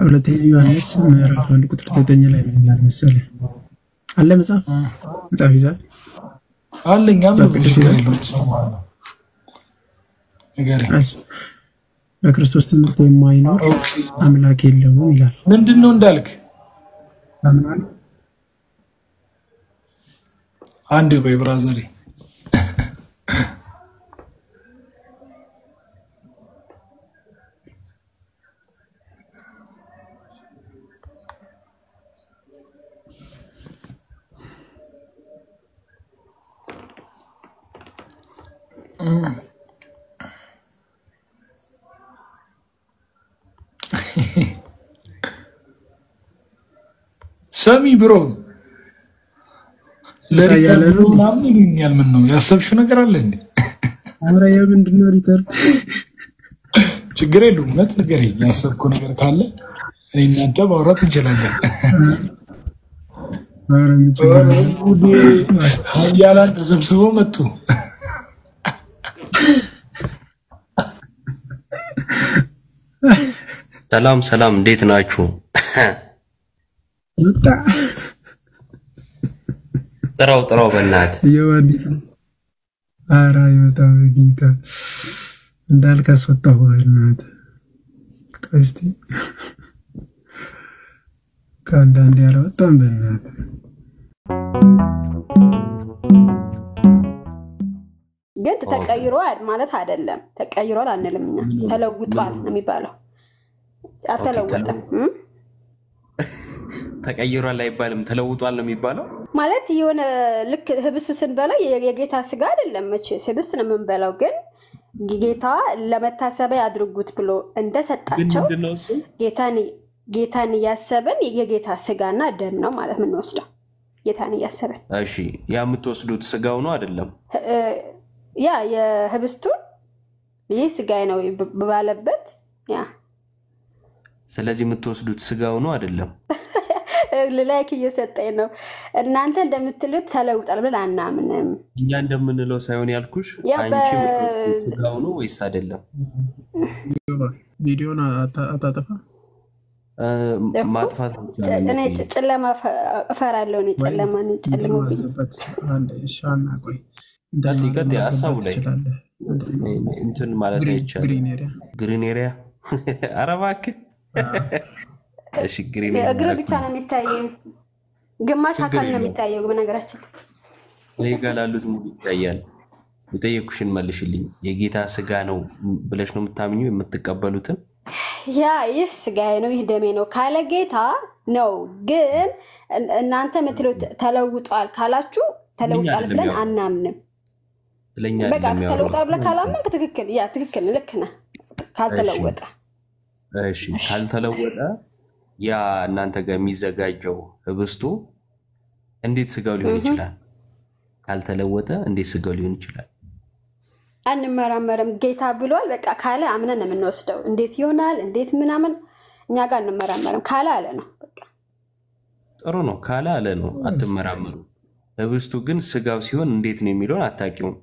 ሁለተኛ ዮሐንስ ምዕራፍ አንድ ቁጥር ዘጠኝ ላይ ምን ይላል መሰለህ? አለ መጽሐፍ መጽሐፍ ይዛል አለኝ መጽሐፍ ቅዱስ ችግር ይላል የለውም እሰማዋለሁ። ንገረኝ። እሺ፣ በክርስቶስ ትምህርት የማይኖር ኦኬ። አምላክ የለውም ይላል። ምንድን ነው እንዳልክ? ታምናለህ? አንድ ቆይ ብራዘሬ ሰሚ ብሮ ለሪከርድ ያለ ነው። ምናምን ይሉኛል። ምን ነው ያሰብሽው ነገር አለ እንዴ? ኧረ የምንድን ነው ሪከርድ? ችግር የለውም። እውነት ንገረኝ። ያሰብከው ነገር ካለ እኔ እናንተ ማውራት እንችላለን። ኧረ ምን ችግር አለ? ጉዴ! ሀያላን ተሰብስበው መጡ። ሰላም ሰላም፣ እንዴት ናችሁ? ወጣ ጥራው ጥራው፣ በእናትህ እየዋዲት ኧረ አይመጣም በጌታ እንዳልክ አስወጣሁ። በእናትህ ቀስቲ ከአንዳንድ ያላወጣም በእናትህ ግን ተቀይሯል ማለት አይደለም። ተቀይሯል አንልም እኛ ተለውጧል ነው የሚባለው። አልተለወጠም እም? ተቀይሯል አይባልም፣ ተለውጧል ነው የሚባለው። ማለት የሆነ ልክ ህብስ ስንበላው የ- የጌታ ስጋ አይደለም መቼ ህብስ ነው የምንበላው። ግን ጌታ ለመታሰቢያ ያድርጉት ብሎ ግን እንደሰጣቸው ምንድን ነው እሱ? ጌታን ጌታን እያሰብን የጌታ ስጋና ደም ነው ማለት የምንወስደው። ጌታን እያሰብን እሺ፣ ያ የምትወስዱት ስጋው ነው አይደለም? እ፣ ያ የህብስቱን ይህ ስጋዬ ነው ባለበት ያ ስለዚህ የምትወስዱት ስጋው ነው አይደለም? ላይክ እየሰጠኝ ነው። እናንተ እንደምትሉት ተለውጣል ብለን አናምንም። እኛ እንደምንለው ሳይሆን ያልኩሽ ያ በ- አንቺ የምትወስዱት ስጋው ነው ወይስ አይደለም? ቪዲዮን አታ- አታጠፋ እ፣ እኮ ማጥፋት ብቻ ጨ- ነው እኔ የሚቆየው። ጨ- ጨለማ እፈ- እፈራለሁ። እኔ ጨለማን እንትን ጨልሞብኝ ማስገባት አንድ ሻና ቆይ ቀጥ ቀጥ ሀሳቡ ላይ ትችላለህ። እንትን ማለት አይቻልም። ግሪን ኤሪያ ግሪን ኤሪያ ኧረ እባክህ። እሺ ግሪን እግር ኤሪያ ብቻ ነው የሚታየው፣ ግማሽ ችግር አካል ነው የለውም። የሚታየው። በነገራችን እኔ ጋር ላሉት ሙሉ ይታያል። የጠየኩሽን መልሽልኝ። የጌታ ስጋ ነው ብለሽ ነው የምታምኙ የምትቀበሉትን? ያ ይህ ስጋዬ ነው ይህ ደሜ ነው ካለ ጌታ ነው። ግን እን- እናንተ የምትሉት ተለውጧል ካላችሁ ተለውጧል አይደለም ብለን ያው። አናምንም። ስለኛ በቃ አይደለም ተለውጧል ብለህ ያወራው። ካላመንክ ትክክል፣ ያ ትክክል፣ ልክ ነህ። ካልተለወጠ እሺ ካልተለወጠ ያ እናንተ ጋር የሚዘጋጀው ህብስቱ እንዴት ስጋው ሊሆን እህ። ይችላል? ካልተለወጠ እንዴት ስጋው ሊሆን ይችላል? አንመራመርም። ጌታ ብሏል በቃ ካለ አምነን ነው የምንወስደው። እንዴት ይሆናል እንዴት ምናምን እኛ ጋር አንመራመርም። ካለ አለ ነው በቃ። ጥሩ ነው ካለ አለ ነው፣ አትመራመሩ። ህብስቱ ግን ስጋው ሲሆን እንዴት ነው የሚለውን አታውቂውም።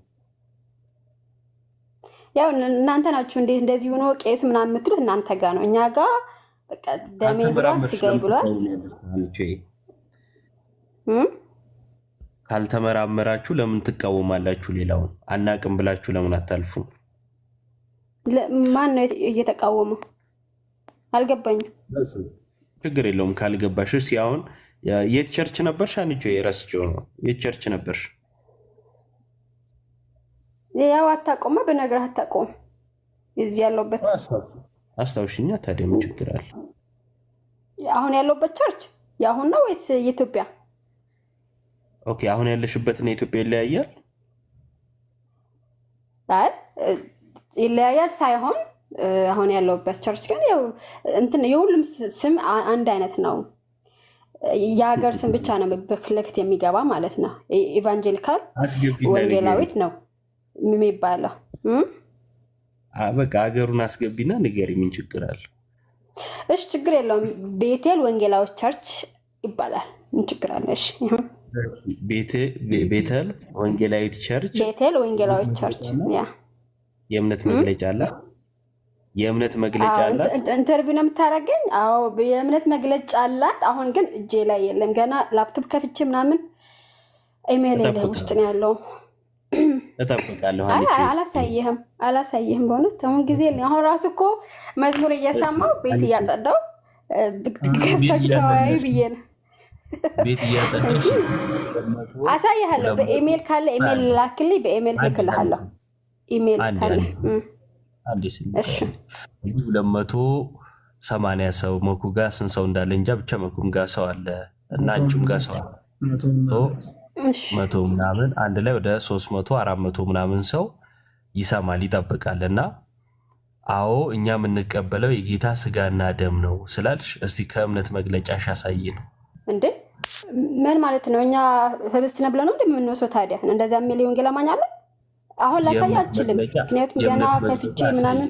ያው እናንተ ናችሁ እንዴት እንደዚህ ሆኖ ቄስ ምናምን የምትሉት እናንተ ጋር ነው። እኛ ጋር በቃ ደሜ ብሏል ካልተመራመርሽ ስጋዬ ብሏል። ለምን ትቃወሚያለሽ? አንቺ እም? ካልተመራመራችሁ ለምን ትቃወማላችሁ? ሌላውን አናቅም ብላችሁ ለምን አታልፉም? ለ- ማን ነው እየተቃወመው? አልገባኝም። ችግር የለውም ካልገባሽ። እስኪ አሁን የት ቸርች ነበርሽ? አንቺ የረስቼው ነው። የት ቸርች ነበርሽ? ያው አታቆመ በነገር አታቆም እዚህ ያለሁበት አስታውሽኛ። ታዲያ ምን ችግር አለ? አሁን ያለሁበት ቸርች የአሁን ነው ወይስ የኢትዮጵያ? ኦኬ አሁን ያለሽበትና ኢትዮጵያ ይለያያል። አይ እ፣ ይለያያል ሳይሆን እ፣ አሁን ያለሁበት ቸርች ግን ያው እንትን የሁሉም ስ- ስም አ- አንድ አይነት ነው። የሀገር ስም ብቻ ነው በፊት ለፊት የሚገባ ማለት ነው። ኢ- ኢቫንጀሊካል አስገቢና ወንጌላዊት ነው የሚባለው። እም? አ- በቃ ሀገሩን አስገቢና ንገሪ። ምን ችግር አለ? እሺ ችግር የለውም። ቤቴል ወንጌላዊት ቸርች ይባላል። ምን ችግር አለ? እሺ ይሁን። ቤተ- ቤ- ቤተል ወንጌላዊት ቸርች ቤቴል ወንጌላዊት ቸርች ያ የእምነት መግለጫ አለ። የእምነት መግለጫ አዎ፣ አላት። ኢንተ- ኢንተርቪው ነው የምታደርገኝ? አዎ የእምነት መግለጫ አላት። አሁን ግን እጄ ላይ የለም። ገና ላፕቶፕ ከፍቼ ምናምን ኢሜይል ላይ ውስጥ ነው ያለው። እጠብቃለሁ። አይ አንቺ አይ፣ አላሳይህም አላሳይህም። በእውነት አሁን ጊዜ የለኝም። አሁን ራሱ እኮ መዝሙር እየሰማው ቤት እያጸዳው እ፣ ብቅ- ገብታችሁ ተወያዩ እያጸዳሽ ብዬ ነው። ቤት እያጸደሽ አሳይሃለሁ። በኢሜይል ካለ ኢሜይል ላክልኝ፣ በኢሜይል አንድ ልክልሃለሁ። ኢሜይል አንድ ካለ አንድ እ፣ አንዴ ስል እሺ እዚህ ሁለት መቶ ሰማንያ ሰው መኩ ጋር ስንት ሰው እንዳለ እንጃ፣ ብቻ መኩም ጋር ሰው አለ እና አንቺም ጋር ሰው አለ መቶ ሶ ምናምን እሺ መቶ ምናምን አንድ ላይ ወደ ሶስት መቶ አራት መቶ ምናምን ሰው ይሰማል ይጠብቃል። እና አዎ እኛ የምንቀበለው የጌታ ስጋና ደም ነው ስላልሽ እስቲ ከእምነት መግለጫሽ አሳይ ነው። እንዴ ምን ማለት ነው? እኛ ህብስት ነው ብለን ነው እንደምንወስደው። ታዲያ እንደዛ የሚል የወንጌል አማኝ አለ? አሁን ላሳይ የእምነት አልችልም፣ መግለጫ- ምክንያቱም ገና የእምነት ከፍቼ መግለጫ አሳይ። ምናምን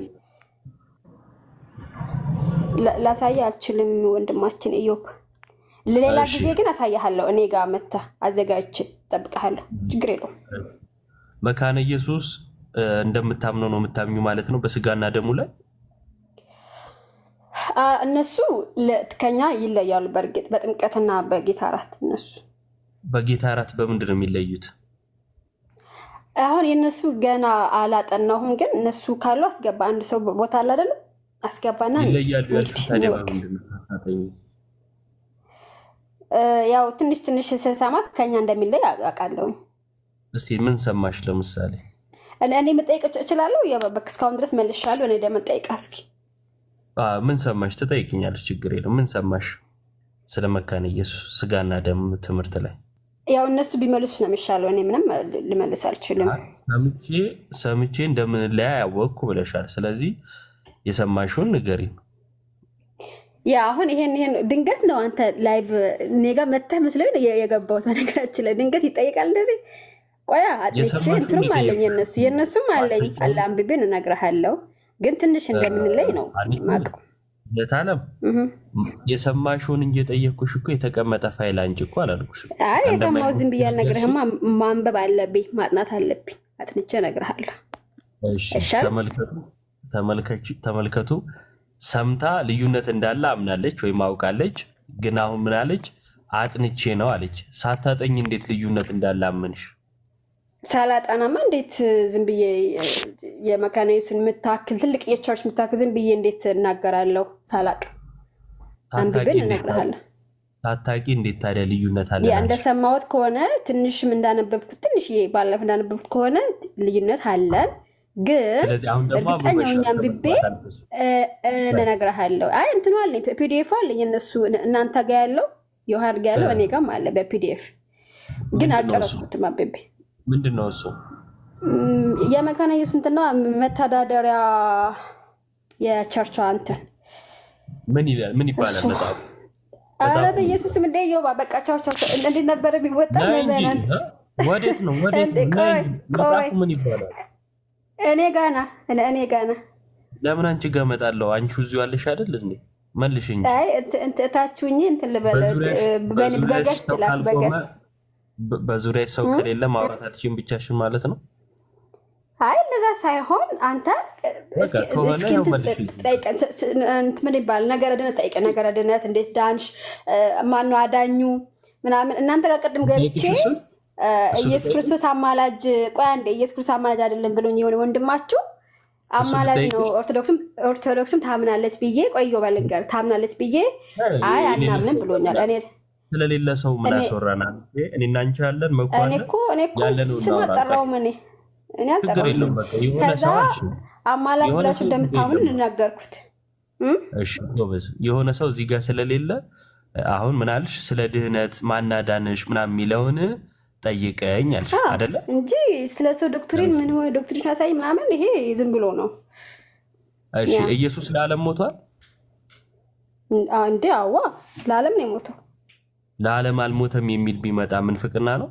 ላ- ላሳይ አልችልም። ወንድማችን ኢዮብ፣ ለሌላ እሺ። ጊዜ ግን አሳያለሁ። እኔ ጋር መተህ አዘጋጅቼ እጠብቅሃለሁ። ችግር የለውም። መካነ ኢየሱስ እ፣ እንደምታምነው ነው የምታምኙ ማለት ነው በስጋና ደሙ ላይ አ፣ እነሱ ለ- ከኛ ይለያሉ። በእርግጥ በጥምቀትና በጌታ እራት እነሱ በጌታ እራት በምንድን ነው የሚለዩት? አሁን የእነሱ ገና አላጠናሁም፣ ግን እነሱ ካሉ አስገባ። አንድ ሰው ቦታ አለ አይደለም? አስገባና ይለያሉ ያልሽው እንግዲህ ታዲያ እንወቅ። በምንድን ነው? አታጠኝ። እ፣ ያው ትንሽ ትንሽ ስሰማ ከኛ እንደሚለይ አውቃለሁኝ። እስቲ ምን ሰማሽ? ለምሳሌ እኔ እኔ መጠየቅ እች- እችላለሁ። ያው በቃ እስካሁን ድረስ መልሻለሁ። እኔ ደግሞ ጠይቃ እስኪ አ፣ ምን ሰማሽ? ትጠይቅኛለች፣ ችግር የለም። ምን ሰማሽ ስለ መካነ ኢየሱስ ስጋና ደም ትምህርት ላይ? ያው እነሱ ቢመልሱ ነው የሚሻለው። እኔ ምንም ል- ልመልስ አልችልም። ሰምቼ ሰምቼ እንደምንለያ ያወቅኩ ብለሻል። ስለዚህ የሰማሽውን ንገሪኝ። ያ አሁን ይሄን ይሄን ድንገት ነው አንተ ላይቭ እኔ ጋር መተህ መስሎኝ ነው የ- የገባሁት። በነገራችን ላይ ድንገት ይጠይቃል እንደዚህ። ቆያ አጥንቼ የሰማሽውን እንትኑም አለኝ የጠየቅኩት። የነሱ የእነሱም አለኝ ማስረጃውን- አለ አንብቤን እነግርሃለሁ። ግን ትንሽ እንደምንለይ ነው አንቺ ማቀው የታለም የሰማሽውን እንጂ የጠየቅኩሽ እኮ የተቀመጠ ፋይል አንቺ እኮ አላልኩሽም። አይ የሰማሁት ዝም ብዬ አንደማይሆን አልነግርህማ። ማንበብ አለብኝ ማጥናት አለብኝ። አጥንቼ እነግርሃለሁ። እሺ፣ ይሻል? ተመልከቱ ተመልከች- ተመልከቱ። ሰምታ ልዩነት እንዳለ አምናለች ወይም አውቃለች። ግን አሁን ምን አለች? አጥንቼ ነው አለች። ሳታጠኝ እንዴት ልዩነት እንዳለ አመንሽ? ሳላጠናማ እንዴት ዝም ብዬ የመካነ ኢየሱስን የምታክል ትልቅ የቸርች የምታክል ዝም ብዬ እንዴት እናገራለሁ? ሳላቅ አንብቤን ሳታቂ እንዴት እነግርሃለሁ። ሳታቂ እንዴት ታዲያ ልዩነት አለ? ያ አልሽ? እንደሰማሁት ከሆነ ትንሽም እንዳነበብኩት ትንሽ ባለፈ እንዳነበብኩት ከሆነ ልዩነት አለን። ግን ስለዚህ አሁን ደግሞ እርግጠኛ አብበሻል፣ ሆኜ አንብቤ ከመስማት አልፈሽ። እ- እነግርሃለሁ። አይ እንትኑ አለኝ ፒዲኤፍ አለኝ። እነሱ እናንተ ጋ ያለው የውሃድ ጋ ያለው እኔ ጋም አለ በፒዲኤፍ ግን ምንድን ነው እሱ? አልጨረስኩትም አንብቤ ምንድን ነው እሱ? ም፣ የመካነ ኢየሱስ እንትና መተዳደሪያ የቸርቿ እንትን ምን ይላል? ምን ይባላል እሱ- መጽሐፉ? ኧረ መጽሐፉ በኢየሱስ እንደ ዮባ በቃ ቻው ቻው ቻው። እንዴት ነበር የሚወጣ ነይ እንጂ መዘናን እ? ወዴት ነው? ወዴት እንዴ፣ ነው? ነይ ቆይ፣ እንጂ። መጽሐፉ ቆይ። ምን ይባላል? እኔ ጋና እኔ- እኔ ጋና ለምን አንቺ ጋር እመጣለሁ? አንቺ እዚሁ ያለሽ አይደል እንዴ? መልሽ እንጂ አይ እንት- እንት- እታችሁኝ እንትን ልበለ በዙሪያሽ በዙሪያሽ በገስት ሰው ላክ ካልቆመ በገስት በ- በዙሪያሽ ሰው ከሌለ ማውራት አትችይም ብቻሽን ማለት ነው። አይ እንደዛ ሳይሆን አንተ በቃ እስኪ- ከሆነ እስኪ ያው እንትን መልሽልኝ። ጠይቀን ስ- ስ- እንትን ምን ይባል ነገረ ድነት ጠይቀን ነገረ ድነት እንዴት ዳንሽ ማነው አዳኙ ምናምን እናንተ ጋር ቅድም ገብቼ ጠይቅሽ እሱን እ፣ እሱ ኢየሱስ ልጠይቅ? ክርስቶስ አማላጅ ቆይ አንዴ ኢየሱስ ክርስቶስ አማላጅ አይደለም ብሎኝ የሆነ ወንድማችሁ አማላጅ ነው ልጠይቅሽ? ኦርቶዶክስም ኦርቶዶክስም ታምናለች ብዬ ቆዮ ባልንገር ታምናለች ብዬ አይ የሌለ አናምንም ሰው ብሎኛል እኔ ስለሌለ ሰው ምን እኔ- ያስወራናል? እኔና አንቺ ያለን እኔ መኳለ እኮ እኔ እኮ ያለነውን ስም እናውራ። አልጠራውም እኔ እኔ ችግር አልጠራውም የለውም። ስም በቃ የሆነ ከዛ ሰው አልሽ። አማላጅ የሆነ ብላችሁ ሰው እንደምታምኑ ችግር የለውም። እንናገርኩት እም? እሺ ጎበዝ። የሆነ ሰው እዚህ ጋር ስለሌለ አሁን ምን አልሽ? ስለ ድህነት ማናዳንሽ ምናምን የሚለውን ጠይቀኝ አልሽ አዎ፣ አደለ? እንጂ ስለ ሰው ዶክትሪን ምን ሆነ ዶክትሪን አሳይ ምናምን ይሄ ዝም ብሎ ነው እሺ ያ። ኢየሱስ ለዓለም ሞቷል? አ- እንዴ አዋ ለዓለም ነው የሞተው ለዓለም አልሞተም የሚል ቢመጣ ምንፍቅና ነው?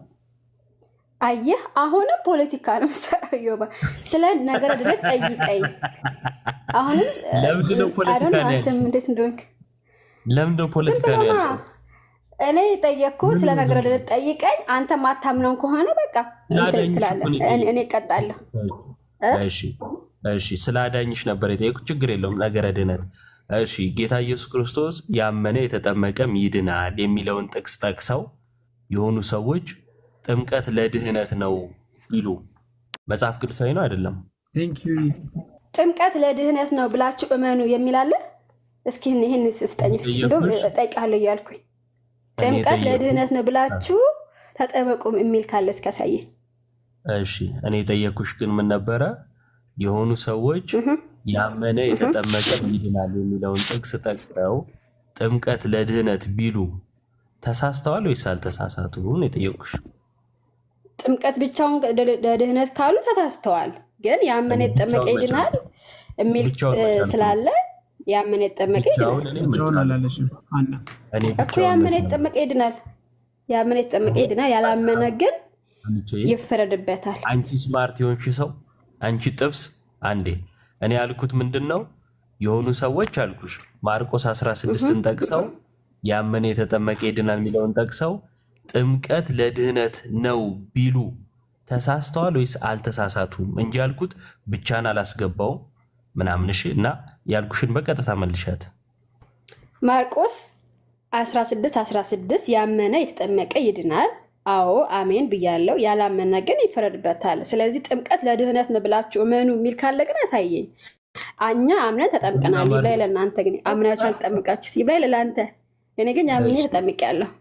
አየህ አሁንም ፖለቲካ ነው የምሰራው ዮባ ስለ ነገረ ድነት ጠይቀኝ አሁንም ለምንድን ነው ፖለቲካ አይ ዶንት ኖ ነው አንተም ያልሽው? እንዴት እንደሆንክ ለምንድን ነው ዝም ፖለቲካ ብሎ ነው ና ያልሽው? እኔ ጠየቅኩ ስለ ነገረ ድነት ጠይቀኝ አንተ ማታምነውን ከሆነ በቃ እንትን ላዳኝሽ ትላለህ እኮ ነው እኔ- የጠየቅኩት። እኔ እቀጣለሁ እ? እሺ እሺ ስለ አዳኝሽ ነበር የጠየቁት። ችግር የለውም ነገረ ድነት። እሺ ጌታ ኢየሱስ ክርስቶስ ያመነ የተጠመቀም ይድናል የሚለውን ጥቅስ ጠቅሰው የሆኑ ሰዎች ጥምቀት ለድህነት ነው ቢሉ መጽሐፍ ቅዱሳዊ ነው አይደለም? ቴንክ ዩ ጥምቀት ለድህነት ነው ብላችሁ እመኑ የሚላለ እስኪ ይህን ስጠኝ እስኪ እንደውም እጠይቃለሁ እያልኩኝ እኔ ጥምቀት የጠየኩት- ለድህነት ነው ብላችሁ ተጠመቁም የሚል ካለ እስካሳየን። እሺ እኔ የጠየኩሽ ግን ምን ነበረ? የሆኑ ሰዎች እህ ያመነ የተጠመቀ ይድናል የሚለውን ጥቅስ ጠቅሰው ጥምቀት ለድህነት ቢሉ ተሳስተዋል ወይስ አልተሳሳቱም? የጠየቁሽ ጥምቀት ብቻውን ለድህነት ካሉ ተሳስተዋል። ግን ያመነ የተጠመቀ ብቻውን ይድናል የሚል ብቻውን እ, መቻል ነው። ስላለ ያመነ የተጠመቀ ብቻውን ይድናል እኔ ብቻውን መቻል አላለችም አና እኔ እኮ ብቻውን ያመነ መቻል የተጠመቀ ይድናል። ያመነ የተጠመቀ ይድናል። ያላመነ ግን አንቺ ይፈረድበታል። አንቺ ስማርት የሆንሽ ሰው አንቺ ጥብስ አንዴ እኔ ያልኩት ምንድን ነው የሆኑ ሰዎች አልኩሽ ማርቆስ 16ን ጠቅሰው ያመነ የተጠመቀ ይድናል የሚለውን ጠቅሰው ጥምቀት ለድህነት ነው ቢሉ ተሳስተዋል ወይስ አልተሳሳቱም እንጂ ያልኩት ብቻን አላስገባውም ምናምን እሺ እና ያልኩሽን በቀጥታ መልሻት ማርቆስ 16 16 ያመነ የተጠመቀ ይድናል። አዎ አሜን ብያለው። ያላመነ ግን ይፈረድበታል። ስለዚህ ጥምቀት ለድህነት ነው ብላችሁ እመኑ የሚል ካለ ግን አሳየኝ። እኛ አምነን ተጠምቀናል እና ይብላኝ ማለት- ለእናንተ ግን አምናችሁ አልተጠምቃችሁ ይብላኝ ለእናንተ። እኔ ግን አምኜ እሺ። ተጠምቄያለሁ።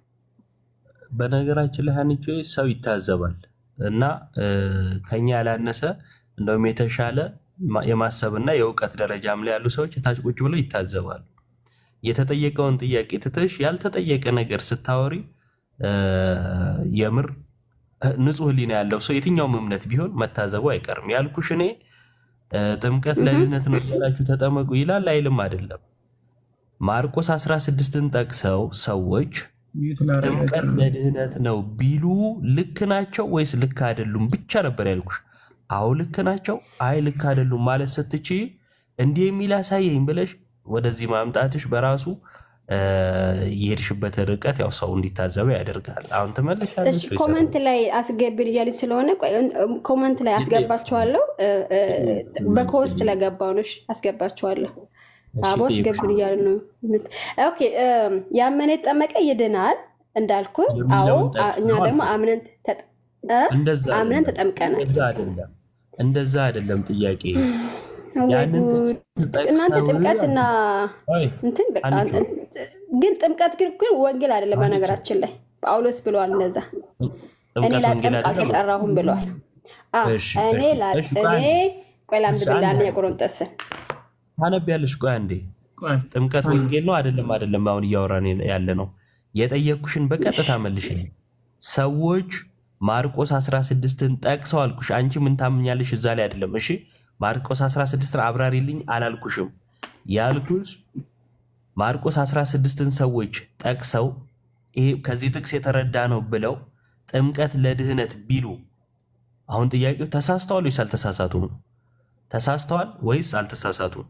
በነገራችን ላይ ሀኒቾ ሰው ይታዘባል እና እ፣ ከኛ ያላነሰ እንደውም የተሻለ ማ- የማሰብና የእውቀት ደረጃም ላይ ያሉ ሰዎች ታች ቁጭ ብለው ይታዘባሉ። የተጠየቀውን ጥያቄ ትተሽ ያልተጠየቀ ነገር ስታወሪ እ፣ የምር እ፣ ንጹሕ ሕሊና ያለው ሰው የትኛውም እምነት ቢሆን መታዘቡ አይቀርም። ያልኩሽ እኔ እ፣ ጥምቀት ለድህነት ነው እያላችሁ ተጠመቁ ይላል አይልም አይደለም። ማርቆስ 16ን ጠቅሰው ሰዎች ሚዩት ላደርግ ጥምቀት አይቀርም። ለድህነት ነው ቢሉ ልክ ናቸው ወይስ ልክ አይደሉም ብቻ ነበር ያልኩሽ። አዎ ልክ ናቸው፣ አይ ልክ አይደሉም ማለት ስትች እንዲህ የሚል አሳየኝ ብለሽ ወደዚህ ማምጣትሽ በራሱ እ፣ የሄድሽበት ርቀት ያው ሰው እንዲታዘበው ያደርጋል። አሁን ትመለሻለሽ እሺ ወይስ ኮመንት ላይ አስገቢን እያለኝ ስለሆነ ቆይ፣ እ፣ ኮመንት ላይ አስገባችኋለሁ። እ፣ እ፣ በኮስ ስለገባው ነው። እሺ፣ አስገባችኋለሁ። እሺ፣ አቦ ጠይቁሽ። አስገብን እያሉ ነው። ኦኬ እም፣ ያመነ የተጠመቀ ይድናል እንዳልኩ። አዎ የሚለውን አ- ጠቅስ እኛ ነው ደግሞ አልኩሽ። አምነን ተጠ- እ? እንደዛ አምነን አይደለም፣ ተጠምቀናል። እንደዛ አይደለም፣ እንደዛ አይደለም ጥያቄ ወይ ያንን ጉድ! ጥቅስ እናንተ ጠቅሰው ጥምቀትና አይ፣ እንትን በቃ አንቺ ግን ጥምቀት ግን ግን ወንጌል አይደለም። አንቺ በነገራችን ላይ ጳውሎስ ብለዋል እንደዛ እኔ ጥምቀት ወንጌል ላጠምቅ አይደለም። አልተጠራሁም ብለዋል። አ፣ እሺ፣ እኔ ላ- እሺ፣ ቆይ እኔ አንዴ። ቆይ እሺ፣ ላንብብልህ አንዴ። አንደኛ ቆሮንጦስን ታነቢያለሽ? ቆይ አንዴ ቆይ ጥምቀት ወንጌል ነው አይደለም? አይደለም። አሁን እያወራን ያለ ነው። የጠየኩሽን በቀጥታ መልሽልኝ። ሰዎች ማርቆስ 16ን ጠቅሰው አልኩሽ። አንቺ ምን ታምኛለሽ? እዛ ላይ አይደለም። እሺ ማርቆስ 16ን አብራሪልኝ አላልኩሽም። ያልኩሽ ማርቆስ 16ን ሰዎች ጠቅሰው ይሄ ከዚህ ጥቅስ የተረዳ ነው ብለው ጥምቀት ለድህነት ቢሉ አሁን ጥያቄው ተሳስተዋል ወይስ አልተሳሳቱም? ተሳስተዋል ወይስ አልተሳሳቱም?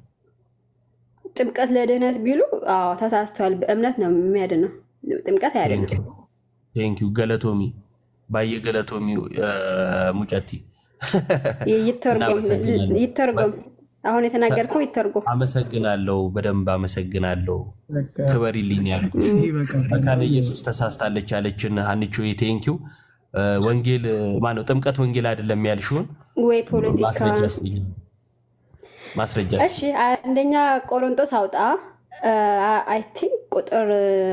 ጥምቀት ለድህነት ቢሉ አዎ ተሳስተዋል። በእምነት ነው የሚያድነው። ጥምቀት አያድንም። ቴንኪው ገለቶሚ ባየ ገለቶሚ እ፣ ሙጨቲ ይተርጎም እናመሰግናለን። ይተርጎም። አሁን የተናገርከው ይተርጎም። አመሰግናለሁ። በደንብ አመሰግናለሁ። በቃ ክበሪልኝ ያልኩሽ ይሄ በቃ መካነ ኢየሱስ ተሳስታለች ያለችን ሀኒቾ ቴንኪው። ወንጌል ማነው ጥምቀት ወንጌል አይደለም ያልሽውን ወይ ፖለቲካ ማስረጃ ስጠኝ። ማስረጃ ስጠኝ። እሺ አንደኛ ቆሮንጦስ አውጣ አይ ቲንክ ቁጥር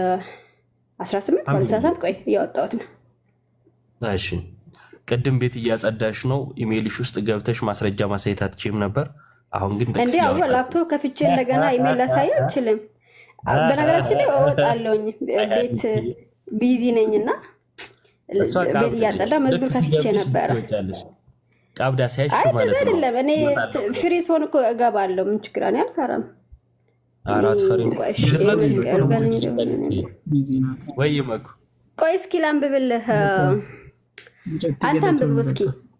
18 ባልሳሳት ቆይ እያወጣሁት ነው እሺ ቅድም ቤት እያጸዳሽ ነው። ኢሜይልሽ ውስጥ ገብተሽ ማስረጃ ማሳየት አትችይም ነበር። አሁን ግን ጥቅስ እንዴ አዎ እያወጣሽ ላፕቶፕ ከፍቼ እንደገና ኢሜል ላሳይ አልችልም በነገራችን ላይ እወጣለሁኝ ቤት ቢዚ ነኝ እና እሷ ቤት ቀብድ እያጸዳ ነች። መዝሙር ልክ ከፍቼ ሲገብሽ ነበረ ትወጫለሽ። ቀብዳ ሲያሽ አይ ማለት እንደዛ ነው። አይደለም እኔ እወጣለሁ። ፍሪ ስሆን እኮ እገባለሁ ምን ችግር አለ አልፈራም አራት ፈሪ ቆይ እሺ፣ ድፍረት ይሄ እኮ ሙዚቃ ነው። ልበል እንጂ ቢዚ ናት። ወይ መኩ ቆይ እስኪ ላንብብልህ እንጨት አንተ ገለቶ አንብብ እስኪ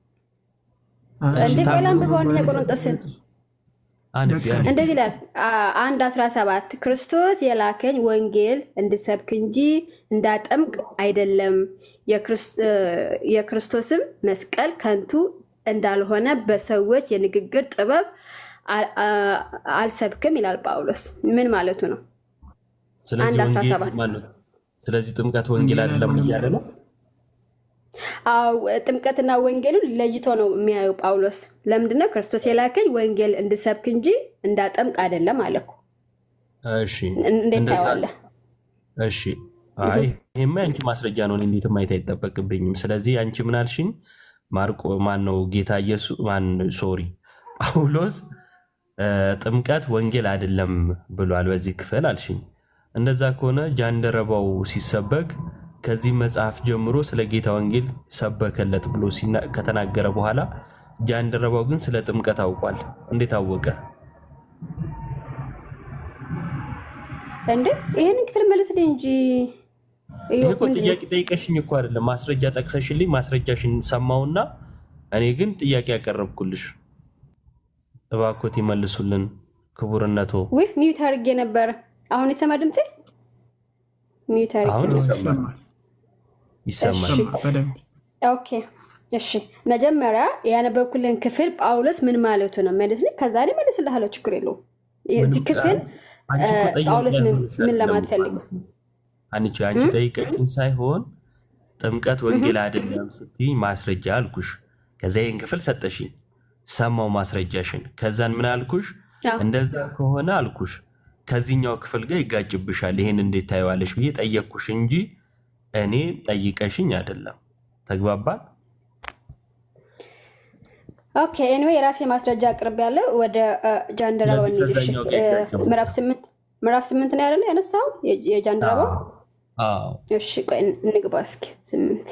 እንዴ ቆይ ላንብበው አንደኛ ቆሮንጦስን አንድ ቢያንስ እንደዚህ ይላል አ- አንድ አስራ ሰባት ክርስቶስ የላከኝ ወንጌል እንድሰብክ እንጂ እንዳጠምቅ አይደለም የክርስ- እ፣ የክርስቶስም መስቀል ከንቱ እንዳልሆነ በሰዎች የንግግር ጥበብ አ- አ- አልሰብክም ይላል ጳውሎስ። ምን ማለቱ ነው? ስለዚህ አንድ አስራ ወንጌል ሰባት ማነው? ስለዚህ ጥምቀት ወንጌል አይደለም እያለ ነው። አዎ ጥምቀትና ወንጌሉን ለይቶ ነው የሚያየው ጳውሎስ። ለምንድነው ክርስቶስ የላከኝ ወንጌል እንድሰብክ እንጂ እንዳጠምቅ አይደለም አለ እኮ። እሺ እንዴት እንደዛ ታየዋለህ? እሺ አይ ይሄማ የአንቺ ማስረጃ ነው። እኔ እንዴት ማየት አይጠበቅብኝም። ስለዚህ አንቺ ምን አልሽኝ? ማርቆ ማን ነው? ጌታ ኢየሱስ ማን ሶሪ ጳውሎስ እ፣ ጥምቀት ወንጌል አይደለም ብሏል በዚህ ክፍል አልሽኝ። እንደዛ ከሆነ ጃንደረባው ሲሰበክ ከዚህ መጽሐፍ ጀምሮ ስለ ጌታ ወንጌል ሰበከለት ብሎ ሲና- ከተናገረ በኋላ ጃንደረባው ግን ስለ ጥምቀት አውቋል። እንዴት አወቀ? እንዴ ይህንን ክፍል መልስልኝ እንጂ ይሄ ይኸው እኮ ምንድን ነው? ጥያቄ ጠይቀሽኝ እኮ አይደለም። ማስረጃ ጠቅሰሽልኝ ማስረጃሽን ሰማውና እኔ ግን ጥያቄ ያቀረብኩልሽ። እባኮት ይመልሱልን ክቡርነቶ። ውይ ሚዩት አድርጌ ነበረ። አሁን የሰማ ድምፄ ሚዩት አድርጌ አሁን ነበር። ይሰማል ይሰማል። እሺ። ይሰማል በደንብ ኦኬ እሺ፣ መጀመሪያ ያነበብኩልን ክፍል ጳውሎስ ምን ማለቱ ነው መልስልኝ። ከዛ እኔ መልስልሃለሁ፣ ችግር የለውም። የዚህ ምንም- ክፍል አንቺ እኮ ጠያቂ ጳውሎስ ምን አይሆንሽ ምን አይደለም ለማለት እኮ። ፈልገው አንቺ አንቺ ጠይቀሽኝ ሳይሆን ጥምቀት ወንጌል አይደለም ስትይ ማስረጃ አልኩሽ። ከዛ ይህን ክፍል ሰጠሽኝ፣ ሰማው ማስረጃሽን። ከዛን ምን አልኩሽ? አዎ። እንደዛ ከሆነ አልኩሽ ከዚህኛው ክፍል ጋር ይጋጭብሻል፣ ይሄን እንዴት ታየዋለሽ ብዬ ጠየቅኩሽ እንጂ እኔ ጠይቀሽኝ አይደለም። ተግባባል? ኦኬ ኤኒዌይ የራሴ ማስረጃ አቅርብ ያለ ወደ እ፣ ጃንደረባው ስለዚህ እንሂድ። እሺ፣ ከዛኛው ጋር እ፣ ይጋጫል። ምዕራፍ ስምንት ምዕራፍ ስምንት ነው ያለ ያነሳው የ- የጃንደረባው አዎ እሺ ቆይ እንግባ እስኪ ስምንት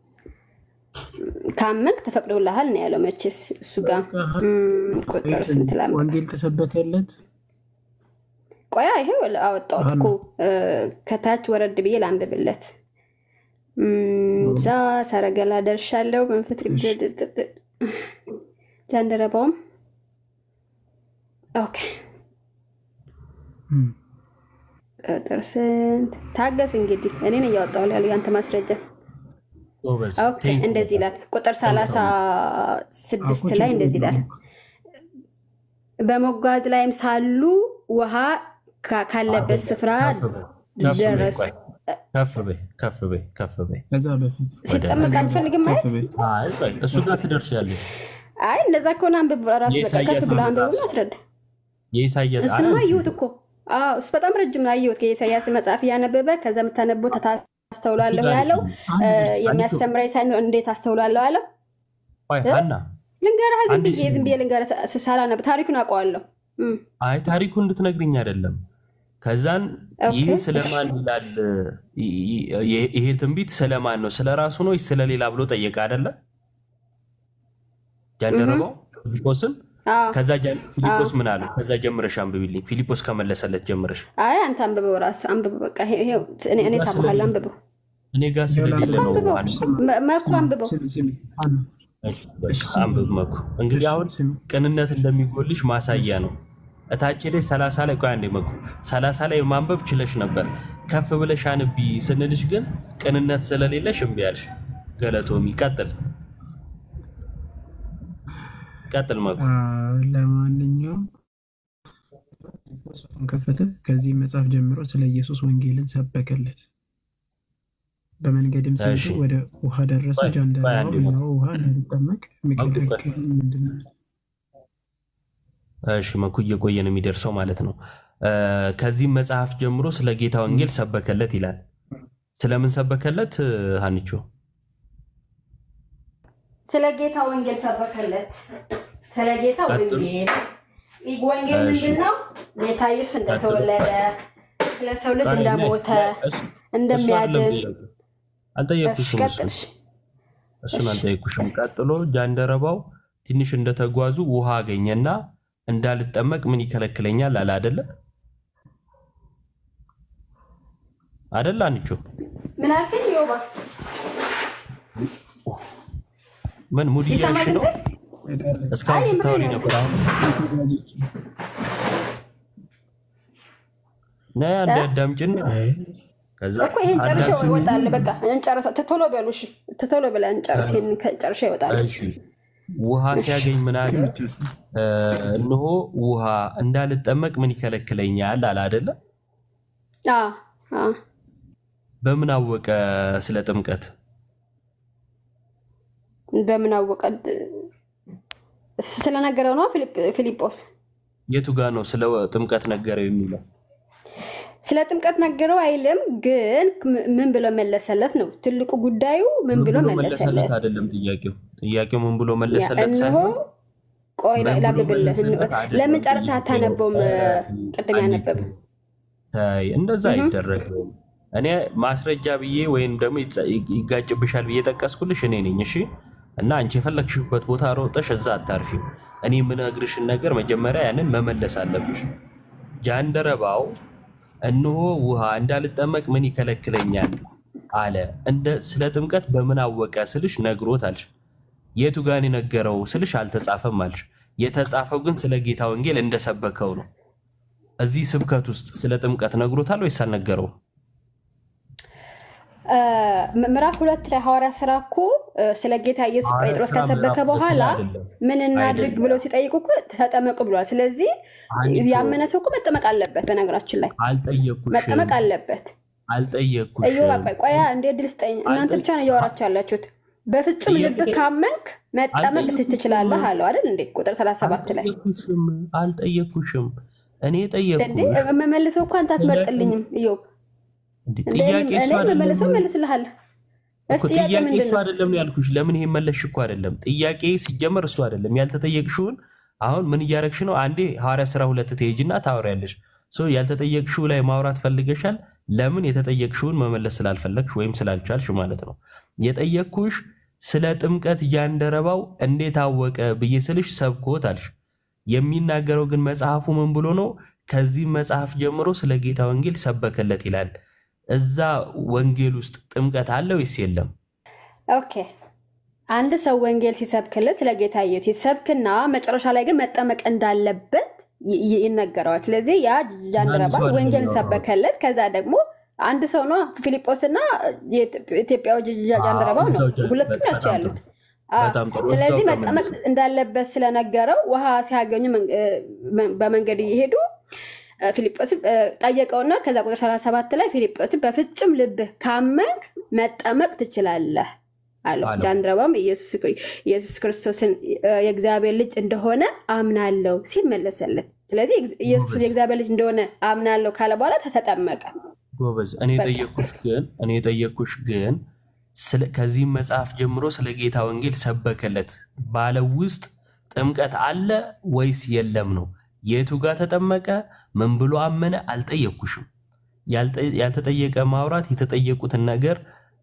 ካመንክ ተፈቅዶልሃል ነው ያለው መቼስ እሱ ጋር እም፣ ቁጥር ስንት ላምጣ ወንጌል ተሰበከለት ቆያ ይሄው አወጣሁት እኮ እ፣ ከታች ወረድ ብዬ ላንብብለት እም፣ እዛ ሰረገላ ደርሻለሁ መንፈስ ቅዱስ ጃንደረባውም ኦኬ እም፣ ቁጥር ስንት ታገስ እንግዲህ እኔን እያወጣሁ ያለው ያንተ ማስረጃ ጎበዝ። ኦኬ ቴንክ ዩ እንደዚህ ይላል ቁጥር ሰላሳ ስድስት አኮ ላይ ችግር እንደዚህ ይላል የለውም። በመጓዝ ላይም ሳሉ ውሃ ካ- ካለበት ስፍራ ከፍ በይ፣ ከፍ በይ፣ ደረሱ ቆይ፣ ከፍ በይ፣ ከፍ በይ፣ ከፍ በይ። ከዛ በፊት ሲጠመቅ አትፈልግም ማየት ከፍ በይ። አይ ቆይ፣ እሱ ጋር ትደርሻለሽ። አይ እንደዛ ከሆነ አንብብ ራሱ በቃ የኢሳይያስ ከፍ ብሎ መጽሐፍ አንብብና አስረዳ የኢሳያስ እሱማ አይ፣ አየሁት እኮ አዎ እሱ በጣም ረጅም ነው አየሁት የኢሳያስ መጽሐፍ እያነበበ ከዛ የምታነበው ታስተውላለሁ ያለው አንድ እ፣ ደርስ የሚያስተምረኝ ሳይኖር እንዴት አስተውላለሁ አለው ቆይ ሀና፣ ልንገርህ ዝም አንድ ብዬ ሲ- ዝም ብዬ ልንገርህ ሳ- ሳላነብ ታሪኩን አውቀዋለሁ እም። አይ ታሪኩ እንድትነግርኝ አይደለም። ከዛን ኦኬ፣ ይህ ስለማን ይላል? ይ- ይ- ይሄ ትንቢት ስለማን ነው? ስለ ራሱ ነው ወይስ ስለሌላ ብሎ ጠየቀ አይደለ? ጃንደረባው ፊልጶስን። አዎ ከዛ ጃን- ፊልጶስ ምን አለ? ከዛ ጀምረሽ አንብቢልኝ። ፊልጶስ ከመለሰለት ጀምረሽ። አይ አንተ አንብበው ራስህ አንብበው በቃ ይሄ- ይሄው እኔ እኔ እሰማሃለሁ አንብበው እኔ ጋር ስለሌለ ነው። አንብበው አንድ- መ- መኩ አንብበው ስሚ ስሚ አና አንብብ መኩ። እንግዲህ አሁን ስሚ ቅንነት እንደሚጎልሽ ማሳያ ነው። እታች ላይ ሰላሳ ላይ ቆይ አንዴ መኩ ሰላሳ ላይ ማንበብ ችለሽ ነበር። ከፍ ብለሽ አንቢ ስንልሽ ግን ቅንነት ስለሌለሽ እምቢ አልሽ። ገለቶሚ ቀጥል ቀጥል መኩ። አ፣ ለማንኛውም መጽሐፉን ከፈተ። ከዚህ መጽሐፍ ጀምሮ ስለ ኢየሱስ ወንጌልን ሰበከለት። በመንገድም ሲሄዱ እሺ። ወደ ውሃ ደረሱ። ቆይ፣ ቆይ ጃንደረባው አንዴ እነሆ ውሃ እንዳይጠመቅ የሚከለክል ምንድን ነው? እሺ መኩ እየቆየ ነው የሚደርሰው ማለት ነው። እ፣ ከዚህም መጽሐፍ ጀምሮ ስለ ጌታ ወንጌል ሰበከለት ይላል። ስለምን ሰበከለት ሀንቾ? ስለ ጌታ ወንጌል ሰበከለት ስለ ጌታ ቀጥሉ። ወንጌል ይህ ወንጌል እሺ። ምንድን ነው ጌታ ኢየሱስ እንደተወለደ ስለ ሰው ልጅ ቆይ፣ እንደሞተ እሱ- እሱ አይደለም እንደሚያድን ጥያቄው። አልጠየቅኩሽም እሱን ቀጥልሽ እሱን አልጠየቅኩሽም። ቀጥሎ ጃንደረባው ትንሽ እንደተጓዙ ውሃ አገኘና እንዳልጠመቅ ምን ይከለክለኛል አለ። አደለ አደለ አንቾ ምን አልከኝ ዮባ ምን ሙድ ይሰማ እያልሽ ነው? ድምፅ እስካሁን አይ፣ ስታወሪ ምሬ ነው። ነበር። አሁን ነይ አንዴ አዳምጪና ከዛ እኮ ይሄን ጨርሼ አዳስ- ይወጣል በቃ እንጨርሰው ቶሎ በሉ እሺ ቶሎ ብለህ እንጨርስ ይሄን ጨርሼ ይወጣል እሺ ውሃ ሲያገኝ ምን አለ? እ፣ እነሆ ውሃ እንዳልጠመቅ ምን ይከለክለኛል አለ አይደለ? አዎ፣ አዎ። በምን አወቀ ስለ ጥምቀት? በምን አወቀ? ስለነገረው ነው ፊልጵ- ፊልጶስ የቱ ጋር ነው ስለ ጥምቀት ነገረው የሚለው? ስለ ጥምቀት ነገረው አይልም፣ ግን ም- ምን ብሎ መለሰለት ነው ትልቁ ጉዳዩ። ምን ብሎ መለሰለት? አይደለም ጥያቄው። ጥያቄው ምን ብሎ ያ መለሰለት እነሆ ሳይሆን ቆይ ምን ብሎ ላብብልህ። መለሰለት አይደለም ለምን ጨርሰህ ጥያቄው። አታነበውም? ቅድም አንዲት ያነበብ ተይ፣ እንደዛ አይደረግም። እኔ ማስረጃ ብዬ ወይም ደግሞ ይጸ- ይጋጭብሻል ብዬ ጠቀስኩልሽ እኔ ነኝ። እሺ እና አንቺ የፈለግሽበት ቦታ ሮጠሽ እዛ አታርፊም። እኔ የምነግርሽን ነገር መጀመሪያ ያንን መመለስ አለብሽ። ጃንደረባው እነሆ ውሃ እንዳልጠመቅ ምን ይከለክለኛል አለ። እንደ ስለ ጥምቀት በምን አወቀ ስልሽ ነግሮት አልሽ። የቱ ጋን የነገረው ስልሽ አልተጻፈም አልሽ። የተጻፈው ግን ስለ ጌታ ወንጌል እንደሰበከው ነው። እዚህ ስብከት ውስጥ ስለ ጥምቀት ነግሮታል ወይስ አልነገረውም? እ፣ ምዕራፍ ሁለት ላይ ሐዋርያ ስራ እኮ እ፣ ስለ ጌታ ኢየሱስ ሐዋርያ ጴጥሮስ ሥራ ከሰበከ ምዕራፍ ሁለት በኋላ ላይ አይደለም። ምን እናድርግ አይደለም። ብለው ሲጠይቁ እኮ ተጠመቁ ብሏል። ስለዚህ አንቺ ያመነ ሰው እኮ መጠመቅ አለበት። በነገራችን ላይ አልጠየኩሽም መጠመቅ አለበት። እዮ አልጠየኩሽም። ቆይ ቆያ እንዴ ድል ስጠኝ። እናንተ ብቻ ነው እያወራችሁ ያላችሁት። በፍጹም ልብ ጥያቄ- ካመንክ መጠመቅ አልጠየኩሽም። ትችላለህ አለው አይደል እንዴ? ቁጥር 37 ላይ አልጠየኩሽም አልጠየኩሽም። እኔ እንዴ ጠየኩሽ። መመልሰው እኮ አንተ አትመርጥልኝም። እዮ እንዴ እንደ ጥያቄ እኔ እሱ መመልሰው አይደለም መልስልሃለሁ። እሺ እኮ ጥያቄ ጥያቄ ምንድን እሱ ነው? አይደለም ነው ያልኩሽ። ለምን ይሄን መለሽ እኮ አይደለም ጥያቄ ሲጀመር እሱ አይደለም ያልተጠየቅሽውን። አሁን ምን እያረግሽ ነው? አንዴ ሐዋርያ ስራ ሁለት ትሄጂና ታወሪያለሽ። ሶ ያልተጠየቅሽው ላይ ማውራት ፈልገሻል። ለምን የተጠየቅሽውን መመለስ ስላልፈለግሽ ወይም ስላልቻልሽ ማለት ነው። የጠየቅኩሽ ስለ ጥምቀት ጃንደረባው እንዴት አወቀ ብዬ ስልሽ ሰብኮት አልሽ። የሚናገረው ግን መጽሐፉ ምን ብሎ ነው? ከዚህ መጽሐፍ ጀምሮ ስለ ጌታ ወንጌል ሰበከለት ይላል። እዛ ወንጌል ውስጥ ጥምቀት አለ ወይስ የለም? ኦኬ አንድ ሰው ወንጌል ሲሰብክልን ስለ ጌታ ኢየሱስ ሲሰብክና መጨረሻ ላይ ግን መጠመቅ እንዳለበት ይ- ይ- ይነገረዋል። ስለዚህ ያ ጃንደረባ አንድ ሰው አይደለም ወንጌልን ያወራው። ሰበከለት። ከዛ ደግሞ አንድ ሰው ነው ፊልጶስ እና የኢትዮጵያው ጃንደረባው ነው። እዛው ጃ- ሁለቱም በጣም ናቸው ጥሩ። ያሉት። አዎ። በጣም ጥሩ። ስለዚህ እዛው መጠመቅ ተመለሱ። እንዳለበት ስለነገረው ውሃ ሲያገኙ መን- እ፣ በመንገድ እየሄዱ እ፣ ፊልጶስን እ፣ ጠየቀውና ከዛ ቁጥር 37 ላይ ፊልጶስን በፍጹም ልብህ ካመንክ መጠመቅ ትችላለህ አለው። አለው። ጃንደረባም ኢየሱስ ክሪ- ኢየሱስ ክርስቶስን እ፣ የእግዚአብሔር ልጅ እንደሆነ አምናለሁ ሲል መለሰለት። ስለዚህ እግ- ኢየሱስ ጎበዝ። የእግዚአብሔር ልጅ እንደሆነ አምናለሁ ካለ በኋላ ተጠመቀ። ጎበዝ። እኔ በቃ። የጠየኩሽ ግን እኔ የጠየኩሽ ግን ስለ- ከዚህም መጽሐፍ ጀምሮ ስለ ጌታ ወንጌል ሰበከለት ባለው ውስጥ ጥምቀት አለ ወይስ የለም ነው። የቱ ጋር ተጠመቀ? ምን ብሎ አመነ? አልጠየኩሽም። ያልጠ- ያልተጠየቀ ማውራት የተጠየቁትን ነገር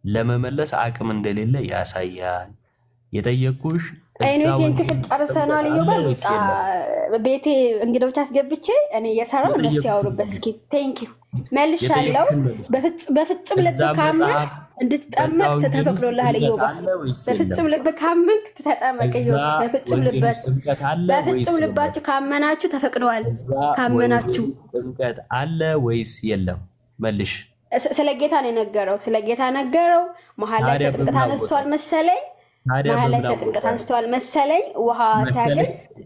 ለመመለስ አቅም እንደሌለ ያሳያል። የጠየኩሽ አይነት እዛ ይህን ወንጌል ክፍል ጨርሰናል። ጥምቀት እዮባል አለ ወይስ የለም? ቤቴ እንግዶች አስገብቼ እኔ እየሰራው እነሱ የጠየኩሽን ያወሩበት። መልሽ። እስኪ ቴንክ ዩ መልሻለው። የጠየኩሽን መልሽ። በፍጹ- በፍጹም ልብ እዛ ካመንክ መጽሐፍ በዛ እንድትጠመቅ ወንጌል ውስጥ ተፈቅዶልሃል። ጥምቀት እዮባ አለ ወይስ የለም? በፍጹም ልብ ካመንክ ተጠመቅ። እዛ እዮባ በፍጹም ወንጌል ውስጥ ልባችሁ ጥምቀት አለ ወይስ በፍጹም የለም? ልባችሁ ካመናችሁ ተፈቅደዋል። እዛ ካመናችሁ ወንጌል ውስጥ ጥምቀት አለ ወይስ የለም? መልሽ። ስ- ስለ ጌታ ነው የነገረው። ስለ ጌታ ነገረው። መሀል ላይ ታዲያ ስለ ጥምቀት በምን አነስተዋል አወቀ? መሰለኝ። ታዲያ መሀል ላይ በምን ስለ ጥምቀት አወቀ? አንስተዋል መሰለኝ። ውሃ ሲያገኝ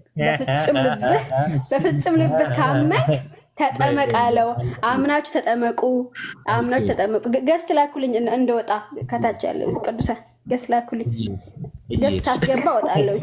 በፍጹም ልብህ በፍጹም ልብህ ካመንክ ተጠመቅ አለው። አምናችሁ ተጠመቁ፣ አምናችሁ ተጠመቁ። ገ- ገስት ላኩልኝ እን- እንደወጣ ከታች ያለ ቅዱሳን ገስት ላኩልኝ። ገስት ሳስገባ እወጣለሁ።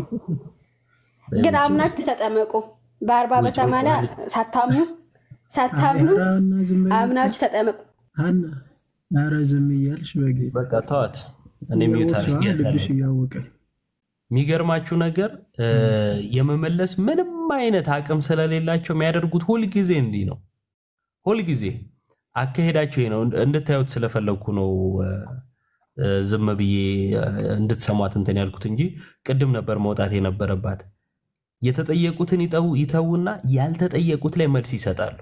ግን አምናችሁ ተጠመቁ። በአርባ በሰማንያ ሳታምኑ ሳታምኑ ሀና ዝም በይ። አምናችሁ ተጠመቁ። ሀና ኧረ ዝም እያልሽ በጌታ በቃ ተዋት። እኔ ሚዩት እያወቅሽ ልብሽ አድርጌያታለሁ። እያወቀ የሚገርማችሁ ነገር እ፣ የመመለስ ምንም አይነት አቅም ስለሌላቸው የሚያደርጉት ሁልጊዜ እንዲህ ነው። ሁልጊዜ አካሄዳቸው ይሄ ነው። እንድታዩት ስለፈለግኩ ነው እ፣ እ፣ ዝም ብዬ እ፣ እንድትሰሟት እንትን ያልኩት እንጂ ቅድም ነበር መውጣት የነበረባት። የተጠየቁትን ይተው- ይተዉና ያልተጠየቁት ላይ መልስ ይሰጣሉ።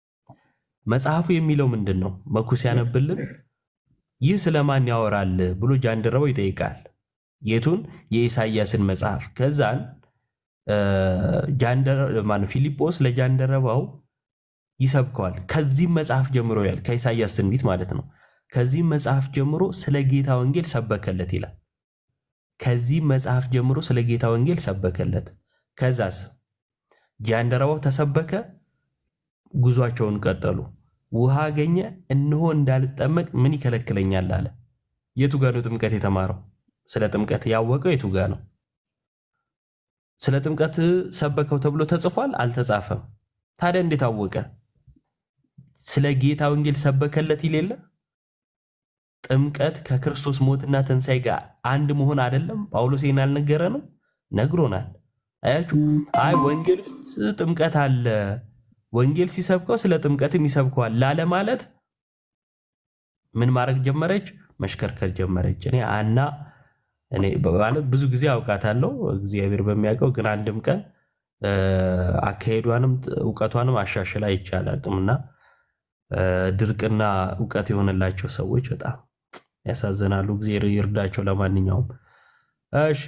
መጽሐፉ የሚለው ምንድን ነው? መኩ ሲያነብልን ይህ ስለማን ያወራል ብሎ ጃንደረባው ይጠይቃል። የቱን? የኢሳይያስን መጽሐፍ። ከዛን እ፣ ጃንደረ- ማነው ፊልጶስ ለጃንደረባው ይሰብከዋል። ከዚህም መጽሐፍ ጀምሮ ይላል፣ ከኢሳይያስ ትንቢት ማለት ነው። ከዚህም መጽሐፍ ጀምሮ ስለ ጌታ ወንጌል ሰበከለት ይላል። ከዚህ መጽሐፍ ጀምሮ ስለ ጌታ ወንጌል ሰበከለት። ከዛስ ጃንደረባው ተሰበከ። ጉዟቸውን ቀጠሉ። ውሃ አገኘ። እነሆ እንዳልጠመቅ ምን ይከለክለኛል አለ። የቱ ጋ ነው ጥምቀት የተማረው? ስለ ጥምቀት ያወቀው የቱ ጋ ነው? ስለ ጥምቀት ሰበከው ተብሎ ተጽፏል? አልተጻፈም። ታዲያ እንዴት አወቀ? ስለ ጌታ ወንጌል ሰበከለት ይል የለ? ጥምቀት ከክርስቶስ ሞትና ትንሣኤ ጋር አንድ መሆን አይደለም? ጳውሎስ ይህን አልነገረንም? ነግሮናል። አያችሁ፣ አይ ወንጌል ውስጥ ጥምቀት አለ፣ ወንጌል ሲሰብከው ስለ ጥምቀትም ይሰብከዋል ላለ ማለት ምን ማድረግ ጀመረች? መሽከርከር ጀመረች። እኔ አና እኔ ማለት ብዙ ጊዜ አውቃታለሁ እግዚአብሔር በሚያውቀው ግን አንድም ቀን አካሄዷንም እውቀቷንም አሻሽላ አይቻል አቅምና ድርቅና እውቀት የሆነላቸው ሰዎች በጣም ያሳዝናሉ። እግዚአብሔር ይርዳቸው። ለማንኛውም እሺ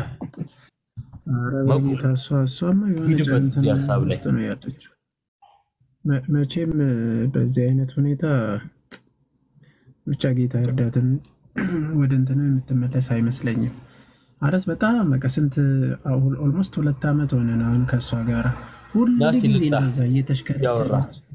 ኧረ በጌታ እሷ እሷማ የሆነ ሂድበት እንትን እዚህ ሀሳብ ላይ ውስጥ ነው ያለችው። መ- መቼም በዚህ አይነት ሁኔታ ብቻ ጌታ እርዳትን ወደ እንትን የምትመለስ አይመስለኝም። ማለት በጣም በቃ ስንት ኦልሞስት ሁለት ዓመት ሆነን አሁን ከእሷ ጋር ሁሉ ናስቲ ጊዜ ልፍታ እንደዛ እየተሽከረከረች